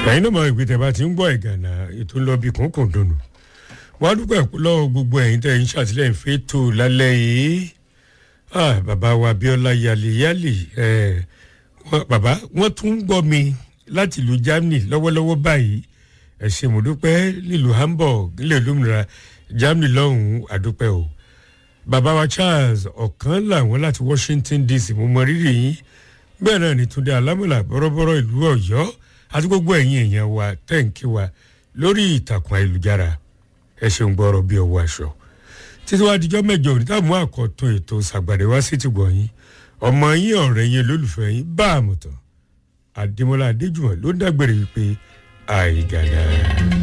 ẹ̀yin náà máa ìpè tẹ̀ bá ti ń gbọ́ ìgànnà ètò ńlọ bí kòńkòń dùnú wọ́n á dúpẹ́ lọ́wọ́ gbogbo ẹ̀yin tẹ̀ ń ṣàtìlẹ́yìn fẹ́tò lálẹ́ yìí ah, bàbá wa Abíọ́lá yàlẹ́yàlẹ́ ẹ̀ bàbá wọ́n tún ń gbọ́ mi láti ìlú Germany lọ́wọ́lọ́wọ́ báyìí ẹ ṣé mo dúpẹ́ nílùú Hamburg nílẹ̀ olómìnira Germany lọ́hùn-ún àdúpẹ́ o bàbá wa Charles ọ̀kan làwọn láti Washington DC mo mọ rírì yín bẹ́ẹ̀ náà ni Túndé Alámọ̀lá bọ́rọ́bọ́rọ́ ìlú Ọ̀yọ́ àti gbogbo ẹ̀yin èèyàn wa tẹ́ǹkì wa lórí ìtàkùn ayélujára ẹ ṣeun gbọ́rọ̀ bí ọwọ́ aṣọ títí wàá dijọ́ mẹ́jọ òní táwọn mú àkọ́tún ètò ṣàgbàdé wá sí tìgbọ̀ yín ọmọ yín ọ̀rẹ́ yín olólùfẹ́ yín bá àmọ̀tàn Adémọ́lá Adéjùmọ̀ ló ń dágbére wípé àìgàdà.